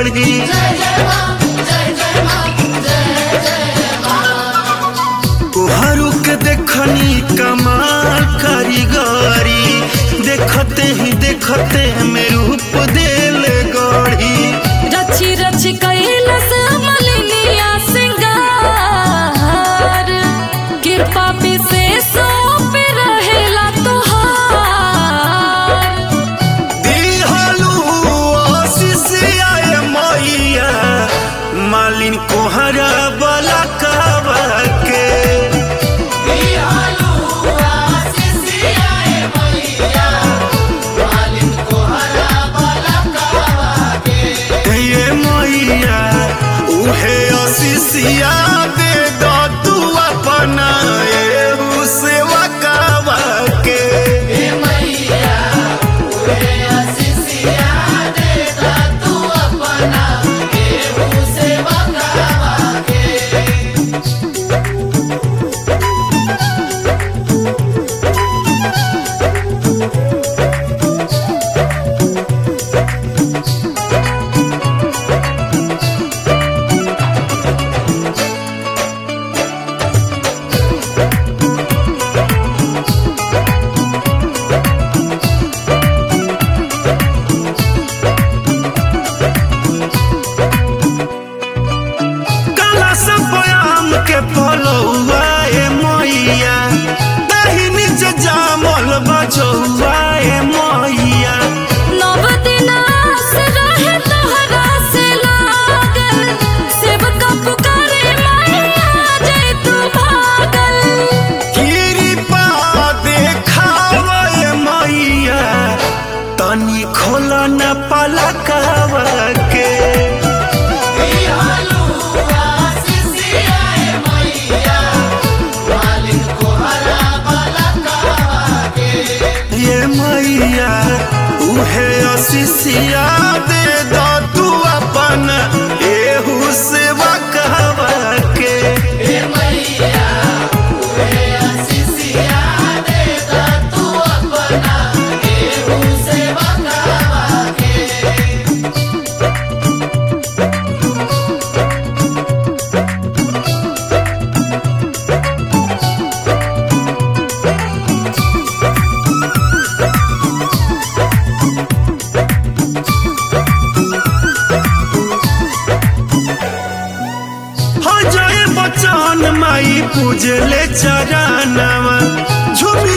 बढ़ी कोहरू के देखनी कमाल कारीगरी देखते ही देखते में रूप देल गढ़ी रची रची कैलस मलिनिया सिंगार कृपा विशेषों पे रहेला तोहार दिहलू आशीष आए मैया मालिन कोहरा बला कावा के ये मैया उहे आशीषिया दे दो तू अपना एहू सेवा कावा के काला सब बयाम के फलौआ ए मैया दही नीचे जामल बजौआ ए मैया नव दिनास रहे तोहरा से लागल सेवका पुकारे मैया जय तू भागल कृपा देखाव ए मैया तनी खोल न पलकावा के ये मैया उहे आशीषिया दे दो तू अपन एहू सेवा कहवा के हो जाए बचन माई पूजले चरणवा झूमी